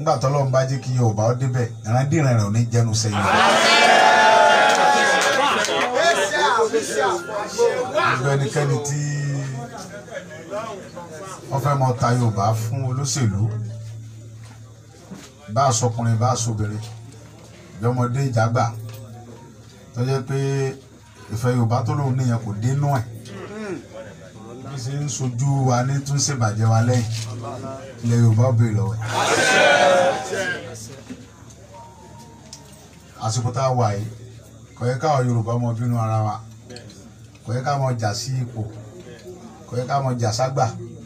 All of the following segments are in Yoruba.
nígbà tó lọ́n bá jẹ́ kí yorùbá ó débẹ̀ ìrandíran rẹ̀ ò ní jẹnu sẹ́yìn. gbogbo ẹnikẹ́ni tí wọ́n fẹ́ mọ ta yorùbá fún olóṣèlú bá a sọkùnrin bá a sọbìnrin ìjọmọdé ìjàgbà tó jẹ́ pé ìfẹ́ yorùbá tó lóun níyẹn kò dénú ẹ̀ bí ṣe ń sojú wa ní tún ṣèbàjẹ́ wa lẹ́yìn ilẹ̀ yorùbá ò béèrè lọ́wọ́ ẹ̀. àsìkò tá a wà yìí kò yẹ káwọn yorùbá mọ bínú ara wa kò yẹ ká mọ jà sí ipò kò yẹ ká mọ jà ságbà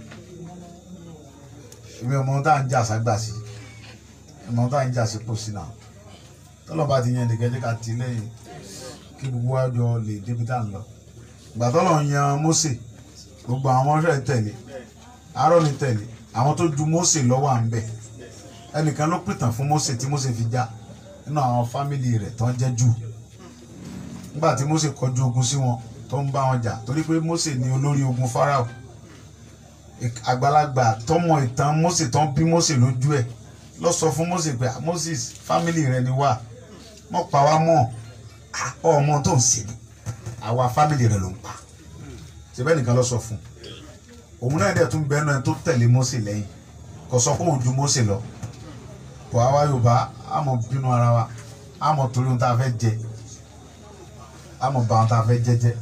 èmi ò mọ ohun tá à ń jà ságbà sí ìmọ̀ ohun tá à ń jà sípò sí náà tọ́lọ́ba ti yan nìkan jẹ́ ká ti lẹ́yìn kí gbogbo wa jọ lè débi tá à ń lọ ìgbà tọ́lọ̀ yan Mósè gbogbo àwọn ọmọọṣẹ́ tẹ̀lé Áárónì tẹ̀lé àwọn tó ju Mósè lọ́wọ́ à ń bẹ̀ ẹnìkan ló pìtàn fún Mósè tí Mósè fi já nínú àwọn fámìlì rẹ̀ tó ń jẹ́ jù nígbà tí Mósè kọjú ogun sí wọn tó ń bá wọn jà torí pé Mósè ní olórí ogun Fáráò àgbàlagbà tọmọ ìtàn Mósè tó ń bí Mósè lójú ẹ̀ lọ sọ fún Mósè pé Moses fámìlì rẹ ni wá mọ pa wá mọ ọmọ tó ń ṣe ni àwa fámìlì rẹ ló ń pa síbẹ̀ nìkan lọ sọ fún òun náà dẹ̀ tún bẹ́ẹ̀ náà tó tẹ̀lé Mósè lẹ́yìn kò sọ fún ojú Mósè lọ kò àwa Yorùbá àmọ́ bínú ara wa àmọ́ torí ohun tá a fẹ́ jẹ àmọ́ bá ohun tá a fẹ́ jẹ jẹ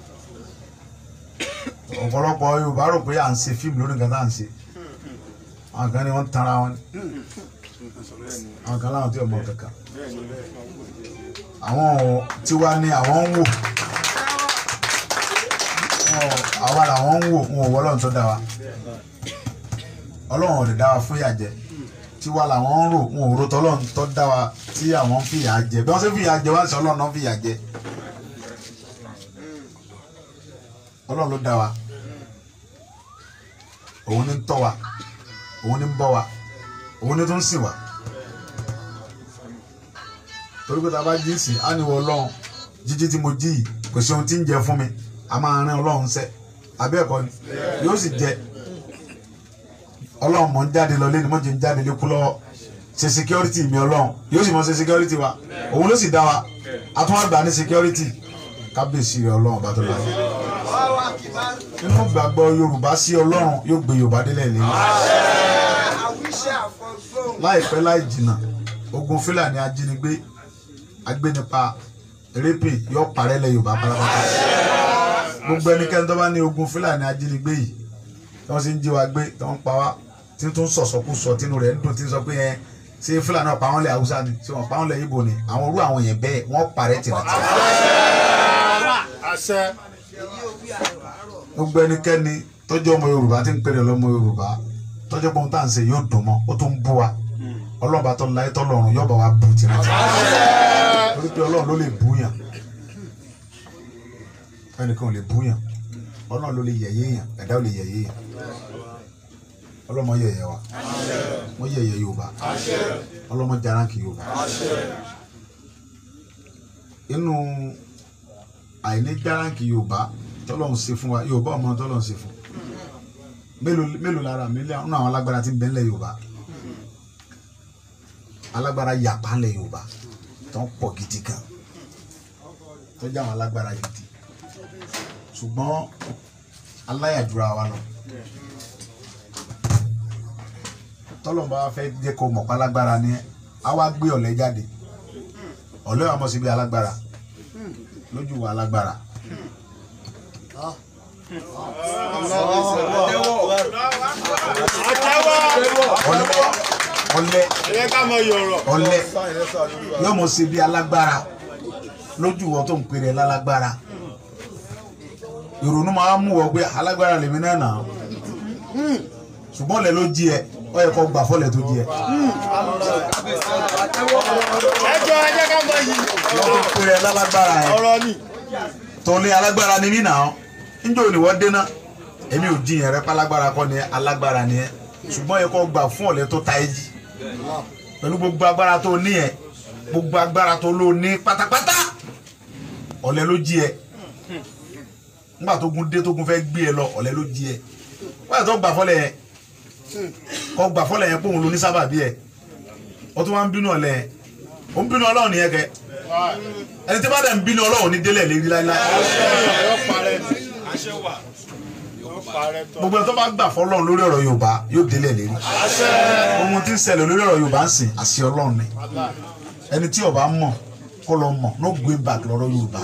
ọ̀pọ̀lọpọ̀ Yorùbá rò pé à ń ṣe fíìmù lórí nǹkan tá à ń ṣe àwọn kan ní wọ́n ń tanra wọn ni àwọn kan láwọn tí ò mọ kankan àwọn tiwa ni àwọn ń wò àwa làwọn ń wò wọn ò wọ́ ọlọ́run tó dá wa ọlọ́run ò lè dá wa fún ìyà jẹ tiwa làwọn ń rò wọn ò rò tọ́lọ́run tó dá wa tí àwọn ń fìyà jẹ bí wọ́n ṣe fìyà jẹ wá sí ọlọ́run náà fìyà jẹ ọlọ́run ló dá wa òun ní ń tọ́ wa òun ní ń bọ́ wa òun ní tó ń sìn wa torí pé tá a bá jí sí á ní wọ ọlọ́run jíjí tí mo jí yìí kò sí ohun tí ń jẹ fún mi a máa rán ọlọ́run sẹ́ abẹ́ ẹ̀kọ́ ni yóò sì jẹ ọlọ́run mọ̀ ń jáde lọ lé ní mọ̀ jẹ́ ń jáde lékú lọ́wọ́ ṣe security mi ọlọ́run yóò sì mọ̀ ṣe security wa òun ló sì dá wa a tún wá gbà ní security kábíyèsí rẹ ọlọ́run bá tó lọ sí. nínú gbàgbọ́ yorùbá sí ọlọ́run yóò gbé yorùbá délẹ̀ lẹ́yìn láìpẹ́ láì jìnnà ogun fúlàní ajínigbé agbénipa rẹ́pì yóò parẹ́ lẹ̀ yorùbá pátápátá gbogbo ẹnikẹ́ni tó bá ní ogun fúlàní ajínigbé yìí tí wọ́n sì ń jí wa gbé tí wọ́n ń pa wá tí tó ń sọ̀sọ́kú sọ tínú rẹ̀ ń dùn tí ń sọ pé ẹ ṣé fúlàní ọ̀pá wọn lẹ̀ haúsá ni ṣé wọn pa wọn lẹ̀ ibo ni àwọn orú àwọn yẹn bẹ́ẹ̀ wọ́n parẹ́ tìrantìrà. gbogbo ẹnikẹ́ni tọ́jú ọmọ yorùbá tí ń pèrè lọ́mọ yorùbá tọ́jú pọ́n tá à ń ṣe yóò dùn mọ́ ó tún bú wa ọlọ́ọ̀bá tó láyé tọ́lọ́run yóò bá wa bù tìrantìrà torí pé ọlọ́run ló lè bú yàn ẹnìkan ò lè bú yàn ọlọ́run ló lè yẹ̀yẹ́ yàn ẹ̀dá ò lè yẹ̀yẹ́ yàn ọlọ́mọ yẹ̀yẹ́ wa wọ́n yẹ̀yẹ́ yorùbá ọlọ́mọ jaranki yorùbá inú àìní jaranki yorùbá tọ́lọ́run ṣe fún wa yorùbá ọmọ tọ́lọ́run ṣe fún mélòó mélòó lára mi lé àwọn àwọn alágbára tí ń bẹ ńlẹ̀ yorùbá alágbára yàpá ńlẹ̀ yorùbá tó ń pọ̀ gidi gan tó jẹ́ àwọn alágbára gidi ṣùgbọ́n aláyàdúrà wa lọ tọ́lọ́mùbá wa fẹ́ jẹ́ kó mọ̀ pálágbára ni a wá gbé ọ̀lẹ jáde ọ̀lẹ wa mọ̀ sí bí alágbára lójú wa alágbára. ọ̀lẹ ọ̀lẹ yóò mọ̀ sí bí alágbára lójú wọn tó ń pèrè lálágbára ìrònú máa ń mú ọ pé alágbára lèmi náà nà ṣùgbọ́n lẹ ló jí ẹ ọ yẹ kó gbà fọlẹ̀ tó jí ẹ. ẹjọ ẹjẹ ká mọ yìí. wọ́n tó pèrè lálágbára ẹ ọ̀rọ̀ ni. tọ́lé alágbára ni mí nà ọ́ níjọ́ ni wọ́n dénà èmi ò jiyàn rẹ pálágbára kọ́ ni alágbára ni ẹ ṣùgbọ́n yẹ kó gbà fún ọ̀lẹ́ tó ta ẹ jí pẹ̀lú gbogbo agbára tó ní ẹ gbogbo agbára tó lò ní pátápátá ọ̀lẹ́ ló jí ẹ nígbà tó gun dé tó gun fẹ́ gbé ẹ lọ ọ̀lẹ́ ló jí ẹ wọ́n yà tó gbà fọ́lẹ̀ yẹn kọ́ gbà fọ́lẹ̀ yẹn pé òun ló ní sábàbí ẹ ó tún wá ń bínú ọ̀lẹ ó ń bínú ọlọ́run nìyẹn kẹ ẹni tí bá dẹ̀ ń bínú ọlọ́run ní délẹ̀ lérí láíláí gbogbo ẹni tó bá gbà fọlọ́run lórí ọ̀rọ̀ yorùbá yóò délẹ̀ lérí ohun tí ń ṣẹlẹ̀ lórí ọ̀rọ̀ yorùbá ń sìn àṣẹ ọlọ́run ni ẹni tí ó bá mọ̀ kó lọ mọ̀ no going back lọ́rọ̀ yorùbá.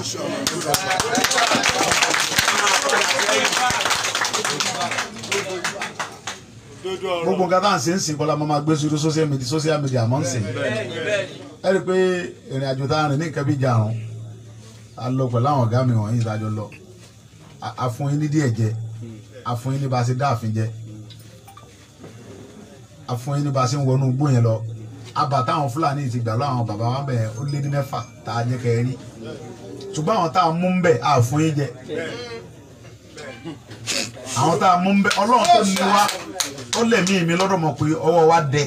gbogbo nǹkan tá à ń ṣe ń sìn kọ́lá mo máa gbé sórí social media social media mọ́ ń sìn ẹ rí i pé ìrìn àjò tá a rìn ní nǹkan bí ìjàrún a lọ pẹ̀lú àwọn ọ̀gá mi wọ̀nyí ìdájọ́ lọ A- a fún yín ní díẹ̀ jẹ a fún yín ní bá a ṣe dá àfin jẹ a fún yín ní bá a ṣe ń wọnú igbó yẹn lọ abà táwọn fúlàní ti gbà lọ àwọn bàbá wa bẹ̀ ó lé ní mẹ́fà tá a jẹ́ kẹ́ ẹ rí ṣùgbọ́n àwọn tá a mú ń bẹ̀ a fún yín jẹ àwọn tá a mú ń bẹ̀ ọlọ́run tó ní wa ó lè mí mi lọ́dọ̀ mọ̀ pé ọwọ́ wa dẹ.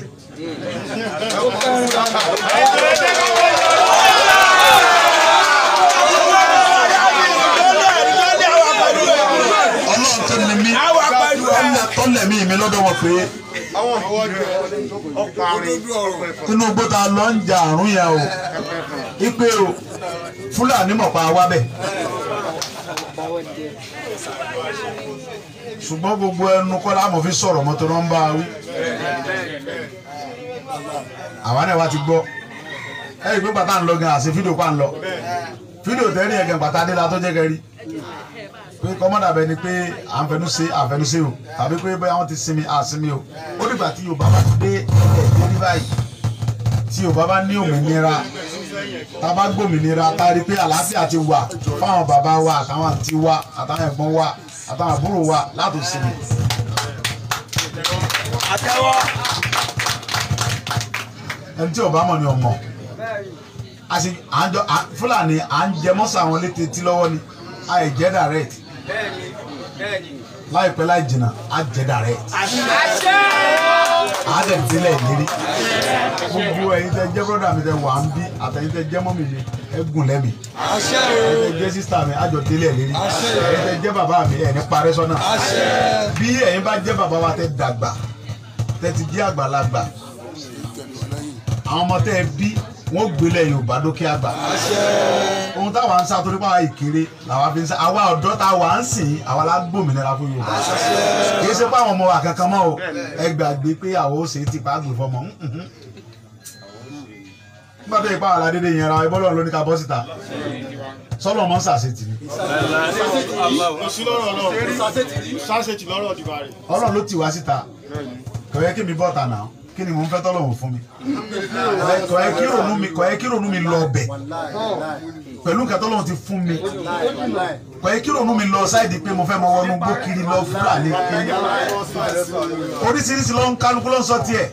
ọlọ́run tó ní mi tó lè mí mi lọ́dọ̀ mọ̀ pé inú igbó ta lọ ń jà àrùn yẹn o ipe o fúlàní mọ̀ pa wá bẹ̀. ṣùgbọ́n gbogbo ẹnu kọ́lá àmọ̀ fi sọ̀rọ̀ mọ́tò náà ń bá a wí. àwa náà wá ti gbọ́ ẹ̀yìn pé bàtà ń lọ gan àṣẹ fídíò pa ń lọ fídíò tẹ́rì ẹ̀ gan bàtà adéla tó jẹ́ kẹrí pé kọ́mọ́dà bẹ ni pé à ń fẹnu ṣe àfẹnu ṣe o tàbí pé bóyá wọ́n ti sinmi àsinmi o ó dìgbà tí Yorùbá bá dé ẹ̀ẹ́dẹ́ ní báyìí tí Yorùbá bá ní òmìnira tá a bá gbòmìnira tá a rí pé àlàáfíà ti wà fáwọn bàbá wa àtàwọn àǹtí wa àtàwọn ẹ̀gbọ́n wa àtàwọn àbúrò wa láti sinmi. ẹni tí Yorùbá mọ̀ ni ọmọ àti àjọ Fúlàní à ń jẹ mọ́sà àwọn létí tí lọ́wọ́ ni àì jẹ́ direct láìpẹ́ láì jìnnà á jẹ́ direct á dẹ̀ délẹ̀ ìlérí gbogbo ẹ̀yin tẹ́ jẹ́ brọ́dà mi tẹ́ wà ń bí àtẹ̀yin tẹ́ jẹ́ mọ́mì mi ẹ gùn lẹ́mìí ẹ̀yin tẹ́ jẹ́ sísítà mi àjọ délẹ̀ ìlérí ẹ̀yin tẹ́ jẹ́ bàbá mi ẹ̀ ní parẹ́ sọ́nà bí ẹ̀yin bá jẹ́ bàbá wa tẹ́ dàgbà tẹ́ ti jẹ́ àgbàlagbà àwọn ọmọ tẹ́ ẹ bí wọ́n gbélé Yorùbá dókè àgbà ohun táwa ń sá torí pàwọn ìkéré làwa fi ń sá àwa ọ̀dọ́ tá a wà ń sìn àwa la gbòmìnira fún Yorùbá kì í ṣe pé àwọn ọmọ wa kankan mọ́ o ẹ gbàgbé pé àwọn ó ṣe é ti pa àgbè fọmọ nígbà tó yẹ pàwọn aládédé yẹn ra ẹbọ lọ́run ló ní ká bọ́ síta sọlọ mọ sàṣetì ni sí lọ́rọ̀ náà sáṣetì lọ́rọ̀ dìbà rẹ̀. Ọlọ́run ló tì wá síta kò yẹ kí mi bọ́ ta náà kí ni mò ń fẹ́ tọ́lọ́run fún mi kò yẹ kí ronú mi kò yẹ kí ronú mi lọ ọbẹ̀ pẹ̀lú nǹkan tọ́lọ́run ti fún mi kò yẹ kí ronú mi lọ sáìdì pé mo fẹ́ mọ wọnú gbó kiri lọ fúlàní kiri oríṣiríṣi ló ń kálukú ló ń sọ tiẹ̀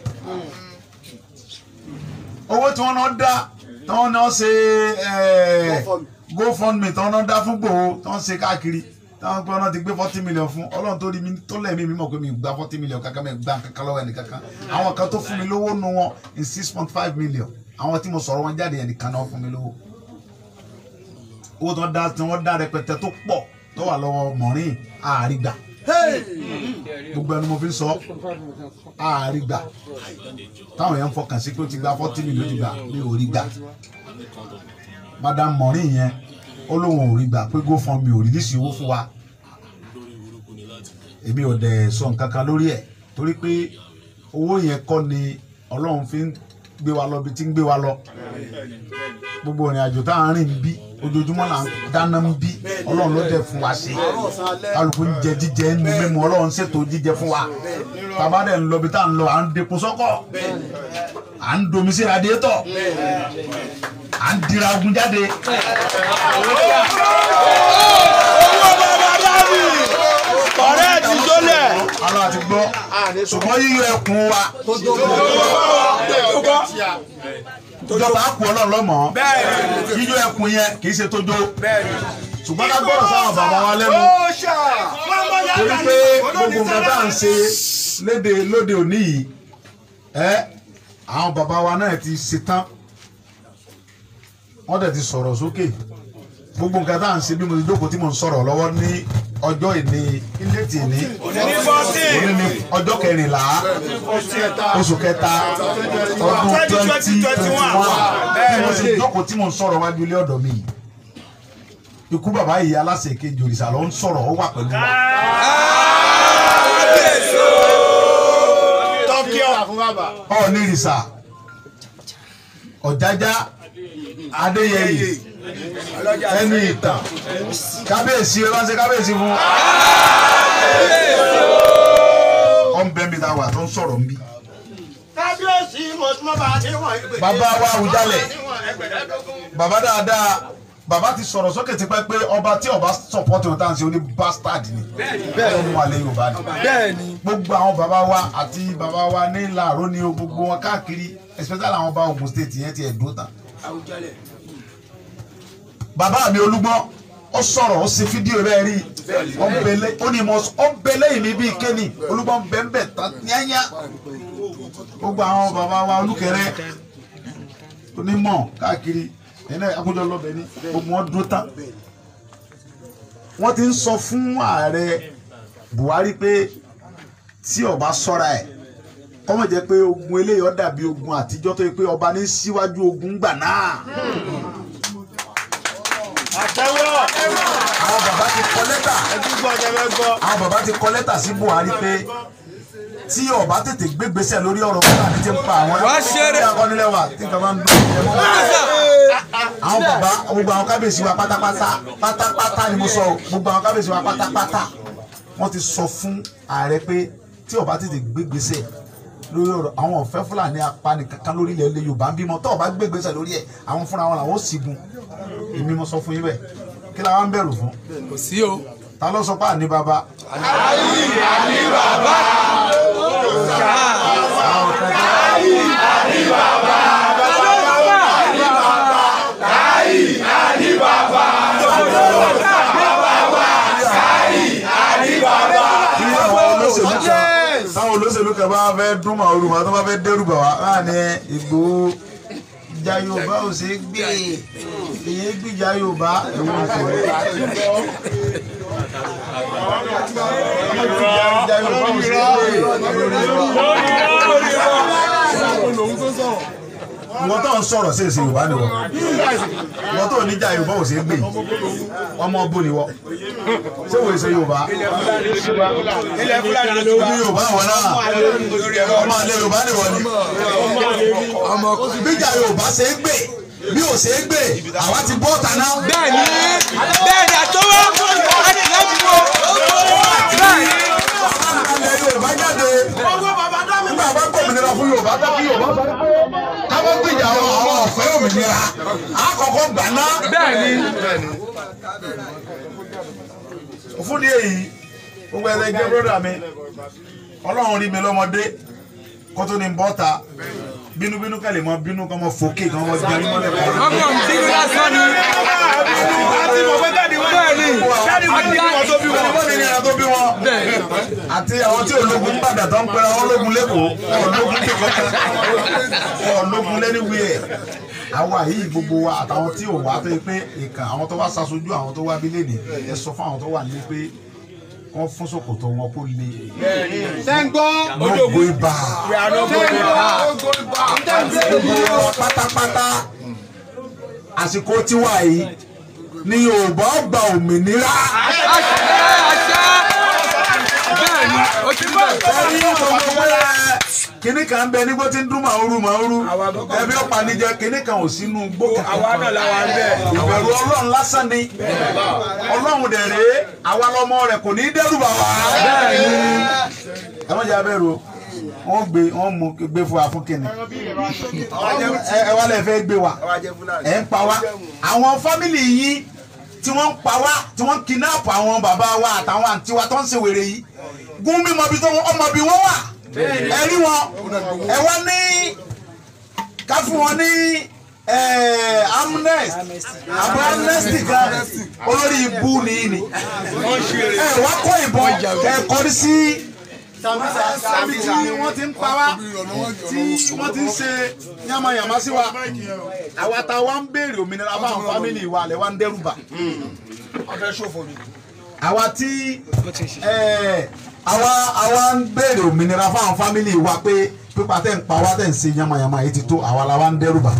owó tí wọ́n náà dá tí wọ́n náà ṣe GoFundMe tí wọ́n náà dá fún gbòó tí wọ́n ṣe káàkiri táwọn pé ọ̀nà ti gbé forty million fún ọlọ́run tó rí mi tó lẹ́ẹ̀mí mi mọ̀ pé mi gba forty million kankan mi gba kankan lọ́wọ́ ẹnì kankan àwọn kan tó fún mi lówó nu wọn in six point five million àwọn tí mo sọ̀rọ̀ wọn jáde ẹnìkan náà fún mi lówó owó tí wọ́n dá tí wọ́n dá rẹpẹtẹ tó pọ̀ tó wà lọ́wọ́ mọ̀rín àárígbà gbogbo ẹnu mo fi ń sọ àárígbà táwọn yẹn ń fọkàn sí pé ó ti gba forty million ó ti gbà mi ò rí gbà madam mọ̀rín yẹn ó lóun ò rí gbà pé GoFundMe ò rìlísì owó fún wa èmi ò dẹ̀ sọ nǹkan kan lórí ẹ̀ torí pé owó yẹn kọ́ ni ọlọ́run fi ń gbé wa lọ bí tí ń gbé wa lọ gbogbo ìrìn àjò tá à ń rìn bí ojoojúmọ́ là ń dáná ń bí ọlọ́run ló dẹ̀ fún wa ṣe kálukú ń jẹ jíjẹ ń mímu ọlọ́run ṣètò jíjẹ fún wa tàbá dẹ̀ ń lọ bí tá à ń lọ à ń depo sọ́kọ̀ à ń domi sí radiétọ̀ à ń dira ogun jáde. ọ̀rẹ́ ti jólẹ̀. ara àti gbọ́ ṣùgbọ́n yíyọ ẹkùn wa ìjọba á kú ọlọ́run lọ́mọ yíyọ ẹkùn yẹn kì í ṣe tójó ṣùgbọ́n ká gbọ́dọ̀ sáwọn bàbá wa lẹ́nu torí pé gbogbo nǹkan tá à ń ṣe léde lóde òní yìí ẹ àwọn bàbá wa náà ti ṣetán wọ́n dẹ̀ ti sọ̀rọ̀ sókè gbogbo nǹkan tá à ń ṣe bí mo ti jókòó tí mo ń sọ̀rọ̀ lọ́wọ́ ní ọjọ́ ìní ilé tì ní òní ní ọjọ́ kẹrìnlá oṣù kẹta ọdún twenty twenty one bí mo ṣe jókòó tí mo ń sọ̀rọ̀ wájú ilé ọ̀dọ̀ mi yìí ikú bàbá yìí aláṣẹ kejì òrìṣà ló ń sọ̀rọ̀ ó wà pẹ̀lú wa. tọ́kí ọ̀rà fún bàbá. ọ̀ọ́nì ìrìṣà ọ̀jájá adéyẹyè ẹni ìtàn kábíyèsí ẹ bá ń ṣe kábíyèsí fún. ọ̀nbẹ́mi ta wà tó ń sọ̀rọ̀ nbí. kábíyèsí mo tún bá a ti wọ̀n ẹgbẹ̀rún. bàbá wa Awùjalẹ̀ bàbá dáadáa bàbá ti sọ̀rọ̀ sókè tipẹ́ pé ọba tí ọba sọ̀pọ̀tì wọn tá à ń ṣe oní bastard ni bẹ́ẹ̀ ló mú alẹ́ Yorùbá ni bẹ́ẹ̀ni gbogbo àwọn bàbá wa àti bàbá wa ní làárọ̀ ni o gbogbo wọn káàkiri especially àwọn ọba Ògùn state yẹn ti ẹ̀dùn tán. bàbá mi Olúgbọ́n ó sọ̀rọ̀ ó ṣe fídíò bẹ́ẹ̀ rí ó ń belé ó ní mo ó ń belé yìí mi bíi kéènì Olúgbọ́n bẹ́ẹ̀ tán yányá gbogbo àwọn bàbá wa Olúkẹrẹ onímọ̀ káàkiri ẹ̀nà àkójọ lọ́bẹ̀ ní gbogbo wọn dúró tán wọ́n ti ń sọ fún ààrẹ Buhari pé tí ọba sọ́ra ẹ̀ kọ́mọ̀ jẹ́ pé ogun eléyìí ó dàbí ogun àtijọ́ tó yẹ pé ọba ní síwájú ogun gbà náà àtẹ́wọ́ àwọn bàbá ti kọ lẹ́tà ẹdúgbò ọjọ́ bẹ gbọ́. àwọn bàbá ti kọ lẹ́tà sí Buhari pé tí ọba tètè gbégbèsè lórí ọ̀rọ̀ Fúlàní ti ń pa àwọn Wá ṣeré. tí akọ́nilẹ̀ wà tí nǹkan bá ń dún àwọn bàbá gbogbo àwọn kábíyèsí wa pátápátá pátápátá ni mo sọ o, gbogbo àwọn kábíyèsí wa pátápátá wọ́n ti sọ fún ààrẹ pé tí ọba tètè gbégbèsè lórí ọ̀rọ̀ àwọn ọ̀fẹ́ Fúlàní apani kankan lórí ilẹ̀ ilẹ̀ Yorùbá ń bímọ tó ọba gbégbèsè lórí ẹ̀ àwọn fúnra wọn làwọn ó sígun èmi mo sọ fún yín bẹ́ẹ̀ kí la wá ń bẹ̀rù fún kò sí o. ta ló sọ pé àní bàbá. Tí àwọn olóṣèlú kan táwọn olóṣèlú kan bá fẹ́ dún màálù màá tó bá fẹ́ dẹ́rù bà wá á ní Ìgbòho ìjà Yorùbá ò ṣeé gbé èyí gbìjà Yorùbá èwo ìṣòro. ìjà Yorùbá ò ṣeé gbé ìwọ tó ń sọ̀rọ̀ sí èsì Yorùbá ni wọ ìwọ tó níjà Yorùbá ò ṣeé gbé ọmọ ọbọ ni wọ ṣé wo èsè Yorùbá ilẹ̀ fúlàní ló ti ní Yorùbá wọn náà ọmọ alẹ́ Yorùbá ni wọ ni bíjà Yorùbá ṣe é gbé bí ò ṣe é gbé àwa ti bọ́ ọ̀tá náà. bẹ́ẹ̀ni bẹ́ẹ̀ni àtọwọ́ láti láti wọ. bẹ́ẹ̀ni ilẹ̀ Yorùbá jáde nígbà bá gbòmìnira fún Yorùbá tó kí Yorùbá sọ pé káwọn gbìjà àwọn ọ̀fẹ́ òmìnira àkọ́kọ́ gbà náà. bẹ́ẹ̀ni fún ní èyí gbogbo ẹ̀rẹ́ jẹ́ bọ́dà mi ọlọ́run rí mi lọ́mọdé kó tó ní bọ́ta bínúbínú kẹ́lẹ̀ mọ́ bínú kọ́ mọ́ fòkè kọ́ mọ́ jẹun mọ́lẹ̀ kọ́. ọkọ mi ti lásán ni. àti mọ̀ pé dáàdi wọn bẹ́ẹ̀ni dáàdi wọn ní wọn tó bí wọn. wọ́n ní ìrìnà tó bí wọn. àti àwọn tí ológun ń padà tó ń pera wọn ológun lẹ́kọ̀ọ́ ológun kẹ̀kọ́ ológun lẹ́niwí ẹ̀ àwa yìí gbogbo wa àtàwọn tí ò wá tó yẹ pé ìkàn àwọn tó wá ṣaṣojú àwọn tó wá bílẹ̀ ní ẹ sọ fún àwọn tó wà nílé pé wọ́n fún ṣòkòtò wọn kó le sẹ́ńgbọ́ lógo ibà sẹ́ńgbọ́ gbogbo wọn pátápátá àsìkò tiwa yìí ni Yorùbá gba òmìnira. àṣẹ àṣẹ bẹ́ẹ̀ni ó ti rí bẹ́ẹ̀. ẹni gbogbo wẹ́rẹ́ kínní kan ń bẹ nígbó tí ń dún màúrú màúrú ẹbí ọ̀pá níjẹ kínní kan ò sínú gbó àwa náà làwa ń bẹ̀. ìbẹ̀rù ọlọ́run lásán ni ọlọ́run dẹ̀ rèé àwa lọmọ rẹ̀ kò ní í dẹ́rù bà wá. ẹ má jẹ́ abẹ́rù o wọ́n gbé wọ́n mú gbé fún wa fún kínní ẹ ẹ wá lè fẹ́ gbé wa ẹ ń pa wá àwọn fámìlì yìí tí wọ́n ń pa wá tí wọ́n ń kidnap àwọn bàbá wa àtàwọn àǹtí wa tó ń ṣe wèrè yìí gún mi mọ bí tó ọmọ bí wọ́n wà ẹ rí wọn ẹ wá ní ká fún wọn ní amnesty àbọ̀ amnesty kan olórí ibú nìyí ni ẹ wá kó ìbọn kẹ kọrí sí tí wọ́n ti ń pa wá tí wọ́n ti ń ṣe yàmàyàmá sí wa àwa ta wa ń béèrè òmìnira fáwọn fámìlì wa lẹ wa ń dẹ́rù bà ọ̀fẹ́ ṣòfò ni. àwa tí ẹ, àwa àwa ń béèrè òmìnira fáwọn fámìlì wa pé pípa tẹ̀ ń pa wá tẹ̀ ń ṣe yamayama yìí ti tó àwa la wa ń dẹ́rù bà.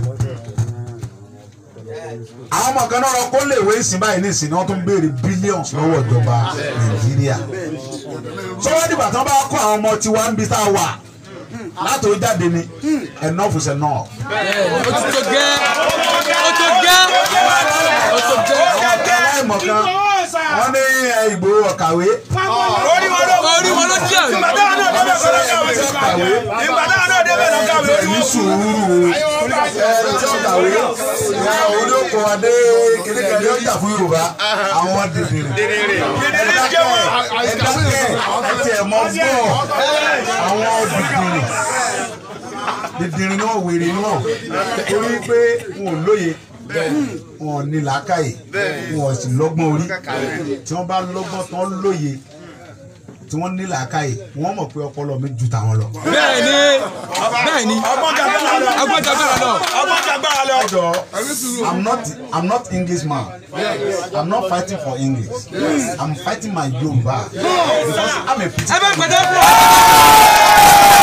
àwọn ọmọ kan náà lọ kó lè wé ìsìn báyìí ní ìsìn ni wọ́n tún béèrè billions lọ́wọ́ ìjọba nàìjíríà. sọ́wọ́n dìgbà tí wọ́n bá kó àwọn ọmọ tiwa ń bi tá a wà látò jáde ni enough is enough. ó ti tó gẹ́ ó tó gẹ́ ó tó gẹ́. àwọn ọ̀gá aláìmọ̀ kan wọ́n ní ẹ, Ìgbòho ọ̀kàwé. orí wọn ló jẹ́ ìgbà táwọn náà débẹ̀ kọ́ ló kàwé ọ̀kàwé. ìgbà táwọn náà débẹ̀ ló kàwé orí ní wọn kú. sùúrù ẹ tí ó kàwé ẹ olóko adé kékeré yóò jà fún Yorùbá àwọn dìdìrì Dèdèrè ń jẹ́ wọn. ẹdákẹ́ ẹtì ẹ̀ mọ́ gbọ́ àwọn dìdìrì dìdìrì náà wèrè náà torí pé wọn ò lóye wọn ò ní làákàyè wọn ò sì lọ́gbọ́n orí tí wọ́n bá lọ́gbọ́n tán lóye tí wọ́n ní làákàyè wọ́n mọ̀ pé ọpọlọ mi ju tàwọn lọ. bẹ́ẹ̀ ni bẹ́ẹ̀ ni ọgbọ́n jàgbára lọ. agbọ́n jàgbára lọ. ọgbọ́n jàgbára lọ. Ẹjọ, I'm not I'm not English man. I'm not fighting for English. I'm fighting my Yoruba because I'm a ẹ bá British. pẹ̀tẹ́ fún ọ.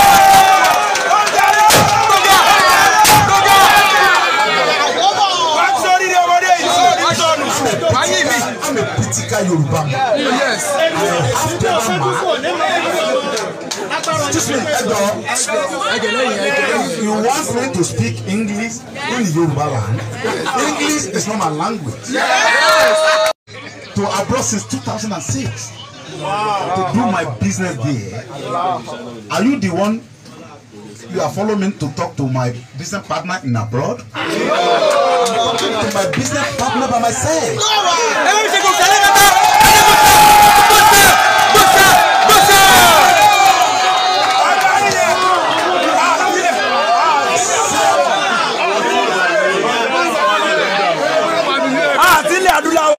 wá sórí ní ọmọdé yìí sórí sọnù. wáyé mi. I'm a critical Yoruba man. yes. I have clever man. Excuse me, Ẹjọ, ẹgẹ lẹ́yìn ẹgẹ lẹ́yìn. you want me to speak English in Yoruba land? English is not my language. To abroad since 2006 to do my business there. Are you the one you are following me to talk to my business partner in abroad? I'm talking to my business partner by myself. ẹ bá mi ṣe kò sẹ́lẹ̀ bàtà. gbọ́sẹ̀ gbọ́sẹ̀ gbọ́sẹ̀. àti ilẹ̀ adúláwọ̀.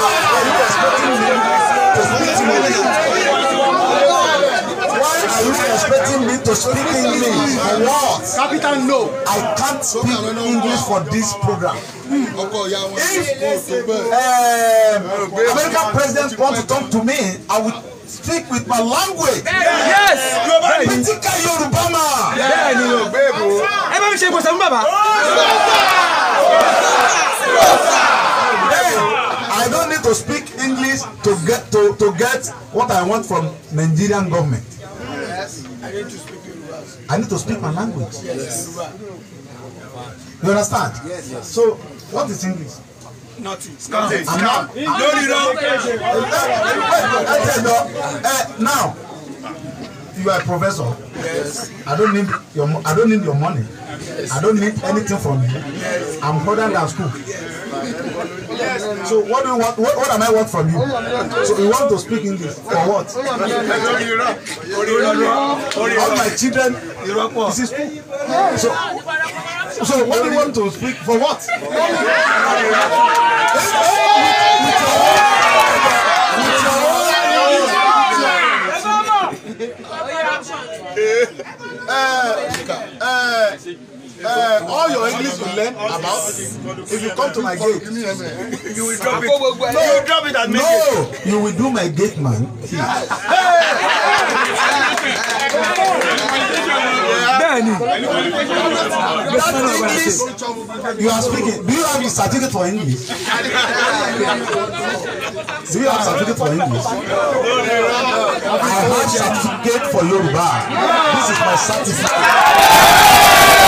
Why are you expecting me to speak English? For what? capital no. I can't speak English for this program. ọkọ ìyá wọn If kò tó bẹ́ẹ̀. um, American president want to talk to me, I will speak with my language. yes. Critical Yoruba man. bẹ́ẹ̀ ni o. ẹ bá mi ṣe ìgbọ̀nsẹ̀ fún bàbá. I don't need to speak English to get to, to get what I want from Nigerian government. I need to speak my language. You understand? So, what is English? nothing. I'm not. lórí rọ. I tell you, uh, now, you are a professor. I don't need your mo- I don't need your money. I don't need anything from you. I'm further than school. So what do you want? What, what am I want from you? So you want to speak English for what? lórí rọ. orí rọ. orí All rọ. my children ìrọ́pọ̀. is in school. So so what do you want to speak for what? uh, uh, all your English you learn about if you come to my gate. you will drop it. you will drop it and make it. No, you will do my gate man. bẹ́ẹ̀ ni. That English you are speaking. Do you have a certificate for English? Do you have certificate for English? I have certificate for Yoruba. This is my certificate.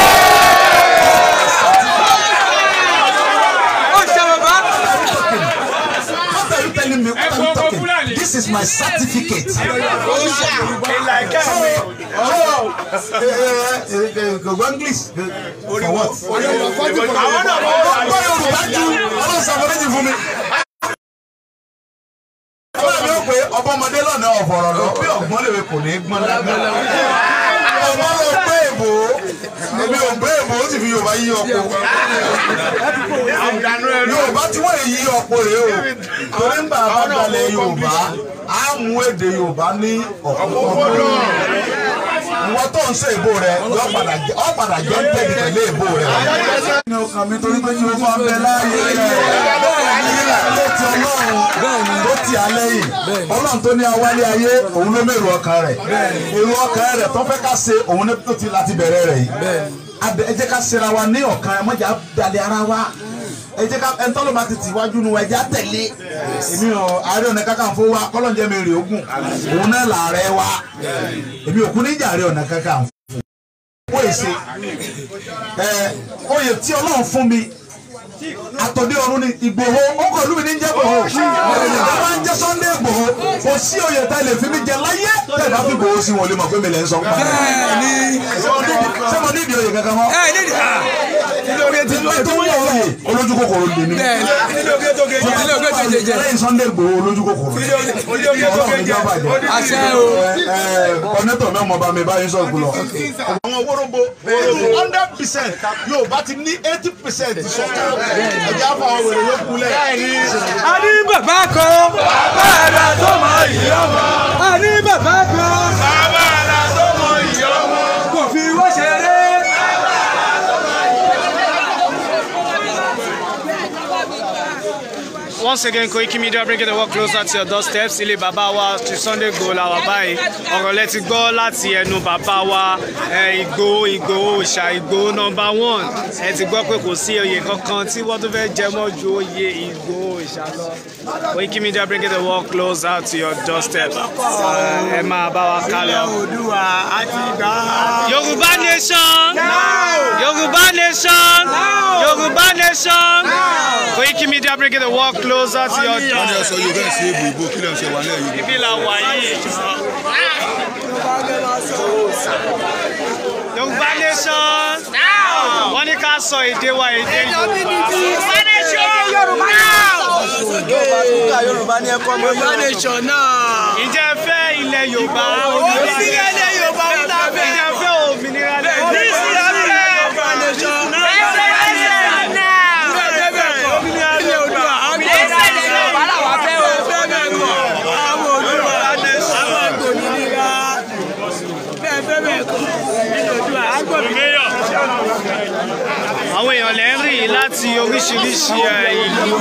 ó ṣe bàbá. What are you telling me? What are you talking? This is my certificate. ìlà ẹ̀kẹ́ mi. Oh, eh, eh, eh, eh, go go English. Eh, For what? àwọn náà wọ́n wà Ọgbọ́n Yorùbá ju ọlọ́run ṣàforíjì fún mi. Ọba mi ò pé ọbọ̀mọdé lọ́nà ọ̀fọ̀rọ̀ lọ bí ọ̀gbọ́n lèwe kò ní í gbọ́n lágbọ́n. Ọmọ lọ gbé èbò èmi ò gbé èbò ó sì fi Yorùbá yí ọkọ. Yorùbá tí wọ́n yí ọkọ rèé o torí ń bá a bá dalẹ̀ Yorùbá á mú èdè Yorùbá ní ọ̀pọ̀lọpọ̀ ìwọ tó ń ṣe ìbò rẹ yọ padà jẹ ọ padà jẹ ń tẹ̀lé pẹ̀lú ìbò rẹ. ní ọkàn mi torí pé kí o máa bẹ láàyè rẹ létí ọlọ́run tó ti alẹ́ yìí ọlọ́run tó ní awálé ayé òun ló mèrò ọkàn rẹ̀ èrò ọkàn rẹ̀ tó fẹ́ ká ṣe òun tó ti láti bẹ̀rẹ̀ rẹ̀ yìí Abẹ- ẹ jẹ́ ká ṣera wa ní ọ̀kan ẹ mọ̀jà dalẹ̀ ara wa ẹ jẹ́ ká ẹ tọ́lọ́ máa ti tì wájú nu ẹ jẹ́ á tẹ̀lé èmi ò Ààrẹ Ọ̀nà Kakanfò wa kọ́lọ́njẹ́ mi rè ogun òun náà làárẹ̀ wa èmi ò kú níjà Ààrẹ Ọ̀nà Kakanfò ó èsè ẹ oyè tí Ọlọ́run fún mi àtọ̀dé ọ̀run ni Ìgbòho ọkọ̀ ìlú mi ní jẹ́ Ìgbòho àwọn ń jẹ́ Sunday Ìgbòho kò sí oyè tá ilé fi mi jẹ láyé tẹ̀ bá fi Ìgbòho sí wọn lè mọ̀ pé mi lẹ̀ ń sọ pa bẹ́ẹ̀ni ṣé mo ní ìdí oyè kankan mọ́ ẹ ní ìlórí etí ìlú tó wọ́n oyè olójú kòkòrò lè ní bẹ́ẹ̀ni ilé ògbé tó jẹjẹ lẹ́yìn Sunday Ìgbòho olójú kòkòrò Ọlọ́run ní jọba jẹ àṣẹ o kọ́nẹ́tọ̀ náà mo bá mi báyìí sọ̀kù lọ. àwọn wóróbo hundred percent yóò bá ti ní eighty percent sọ̀kan ẹ̀jẹ̀ àfọ àwọn wèrè yóò kulẹ̀. a ní bàbá kan bàbá àdá tó mọ ìyá ọmọ a ní bàbá kan bàbá àdá tó mọ ìyá ọmọ kò fi wọ́n ṣeré. Once again, Koiki Media bringing the work closer to your doorsteps. Ilé bàbá wa ti Sunday Igboho la wà báyìí. Ọ̀rọ̀ lẹ ti gbọ́ láti ẹnu bàbá wa eh, Ìgbòho Ìgbòho Òòṣà Ìgbòho number one. Ẹ ti gbọ́ pé kò sí oyè kankan tí wọ́n tún fẹ́ jẹ mọ́ ju oyè Ìgbòho Òòṣà lọ. Koiki Media bringing the work closer to your doorsteps. Eh, Ẹ máa bá wa ká lọ. Oòduà àti ìgbà. Yorùbá nation! Yorùbá nation! Yorùbá nation! Koiki Media bringing the work closer to your wọ́n ní doorsteps. ọ̀sọ̀ yóò bẹ́ẹ̀ sí èbò ìbò kí lè ṣe wà lẹ́yìn yìí. ibi la wà yìí. Yorùbá nation. wọ́n ní ká sọ èdè wa èdè Yorùbá nation. Yorùbá ní ẹ̀kọ́ mi. Yorùbá nation náà. ǹjẹ́ ẹ fẹ́ ilẹ̀ Yorùbá òmìnira ilẹ̀ Yorùbá ń ta fẹ́. ǹjẹ́ ẹ fẹ́ òmìnira ilẹ̀ Yorùbá. àwọn èèyàn lẹ́ ń rí yìí láti oríṣiríṣi ẹ̀, ìlú.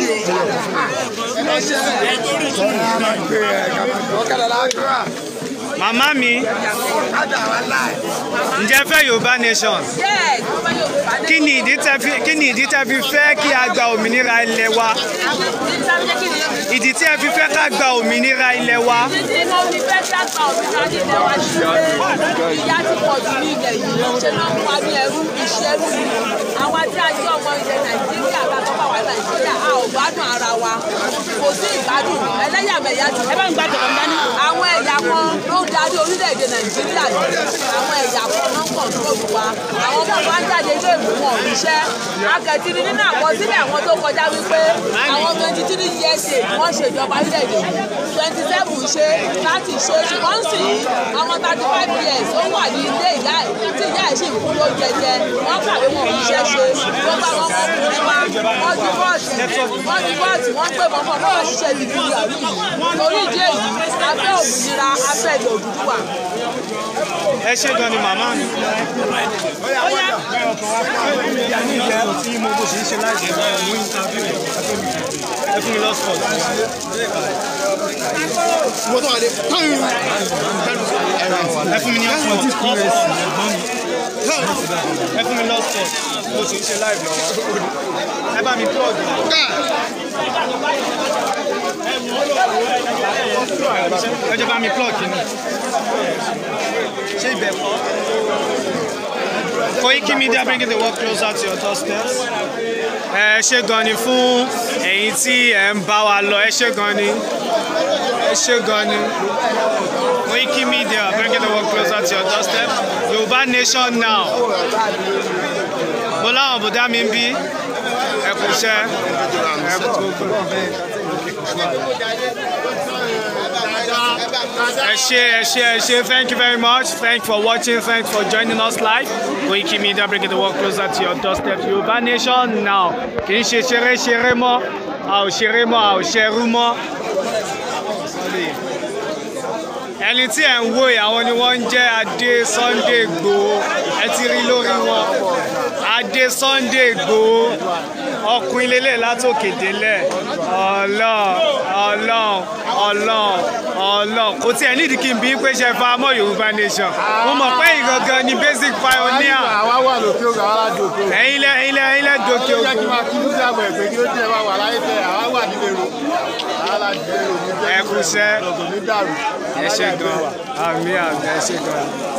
màmá mi ǹjẹ́ ẹ fẹ́ Yorùbá nation kí ni ìdí tẹ́ fi kí ni ìdí tẹ́ fi fẹ́ kí a gba òmìnira ilẹ̀ wa ìdí tí ẹ fi fẹ́ ká gba òmìnira ilẹ̀ wa ìyá ti pọ̀ jù ní ilẹ̀ yìí ṣe náà ń wá ní ẹrú ìṣẹ́rú ni àwa tí a jẹ́ ọmọ ilẹ̀ nàìjíríà ká tó bá wà nàìjíríà a ò gbádùn ara wa kò sí ìgbádùn ẹlẹ́yàmẹ̀yà ti ẹ bá ń gbàdọ̀ dání. àwọn ẹ̀yà kan ló ń darí orílẹ̀-èdè nàìjíríà yìí àwọn ẹ̀yà kan ló ń kàn tó lù wa àwọn ọmọ wa ń jáde ilé ìwé wọn ò ríṣẹ́ akẹ́tìrì nínú àkọsílẹ̀ àwọn tó kọjá wípé àwọn twenty three years ago wọ́n ṣèjọba orílẹ̀-èdè twenty seven ṣe láti ṣe ṣùgbọ́n sì àwọn thirty five years ó wà ní ilé ìyá ẹ̀ tí ìyá ẹ̀ sì ń kú ló jẹjẹ wọ́n kàwé wọn ò ríṣẹ́ ṣe gbogbo àwọn ọmọkùnrin wa wọ́n di bọ́ọ̀sì wọ́n di bọ́ọ̀sì wọ́n gbé wọn fún ọmọ ṣiṣẹ́ ìdílé àrí yìí torí ìdí èyí abẹ́ òmìnira abẹ́ ilẹ̀ Odùduwà. ẹ ṣé gan ni màmá mi. ẹ fún mi lọ́sọ̀ọ̀. mo tó wà dé. ẹ fún mi ní ọ̀sán ẹ fún mi lọ́sọ̀ọ̀ mo sì ń ṣe live lọ́wọ́ ẹ bá mi plug ẹ jẹ́ bá mi plug kìíní ṣé ibẹ̀ kọ́. Koiki Media bringing the work closer to your doorstep. ẹ ṣé gan ni fún ẹ̀yin tí ẹ ń bá wa lọ ẹ ṣé gan ni ẹ ṣé gan ni. Koiki Media bringing the work closer to your doorstep. Yorùbá nation now. Mo láwọn bùdá mi ń bí ẹ kú iṣẹ́ ẹ kú gbogbo. Ẹ ṣé ẹ ṣé ẹ ṣé thank you very much thank you for watching thank you for joining us live Koiki Media bringing the work closer to your doorstep Yorùbá nation now kì í ṣe ṣeré ṣeré mọ́ a ò ṣeré mọ́ a ò ṣerú mọ́ ẹni tí ẹ̀ ń wò yìí àwọn ni wọ́n ń jẹ́ Adé Sunday Igboho ẹ ti rí lórí wọn adé Sunday Igboho ọkùnrin lélẹ̀ látòkè délẹ̀ ọlọ́ọ̀ ọlọ́ọ̀ ọlọ́ọ̀ ọlọ́ọ̀ kò tiẹ̀ nídìí kí n bí pé ṣe fa mọ́ Yorùbá nation mo mọ̀ pé ìgangan ni basic pioneer àwa wà lókè òkè àwa láti òkè òkè. ẹ̀yin lẹ ẹ̀yin lẹ ẹ̀yin lẹ dòkè ó jẹ́ kí òkun n máa kí ní sábà ẹ̀gbẹ́ kí ó jẹ́ wá wà láyé tẹ̀ àwa wà nílé ro àwa láti nílé ro ní jẹ́ Ẹ kú iṣẹ́. kò ní dàrú. ẹ ṣe gan àmì àmì ẹ ṣe gan.